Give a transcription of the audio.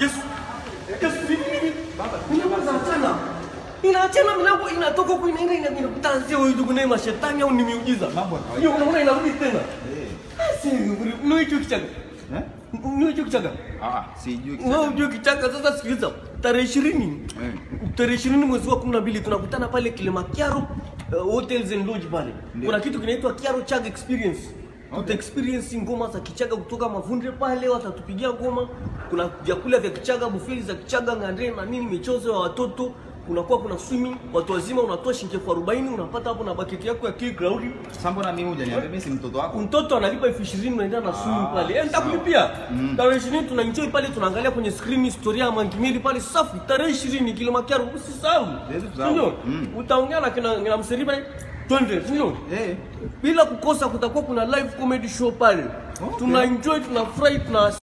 Yesu. Yesu vipi vipi? Baba, inaachana. Inaachana milango inatoka huko inaenda ina- inakutanzia wewe ndugu naye mashetani au ni miujiza. Mambo ya kawaida. Hiyo unaona inarudi tena. Eh. Si ni hicho kichaka. Eh? Ni hicho kichaka. Ah, sijui Wewe unajua kichaka sasa sikiliza. Tarehe 20. Eh. Tarehe 20 mwezi wa 12 tunakutana pale Kilimanjaro uh, Hotels and Lodge pale. Ndio. Kuna kitu kinaitwa Kiaro Chag Experience. Tuta Okay. experience ngoma za Kichaga kutoka Mavunde pale, watatupigia ngoma. Kuna vyakula vya Kichaga, buffet za Kichaga, ngande na nini, michezo ya watoto. Kunakuwa kuna swimming, watu wazima unatoa shilingi elfu arobaini unapata hapo na baketi yako ya kili ground. Sasa mbona mimi hujaniambia mimi si mtoto wako? Mtoto analipa elfu ishirini unaenda na swimming Ah, pale. Eh, sawa. nitakulipia. Mm. Tarehe 20 tuna enjoy pale tunaangalia kwenye screen historia ya Mangimeli pale safi. Tarehe 20 Kilimanjaro usisahau. Siwezi kusahau. Ndio. Mm. Utaongea na kina kina mseri pale. Twende, ndio. Eh. Bila kukosa kutakuwa kuna live comedy show pale. Okay. Tuna enjoy, tuna fry, tuna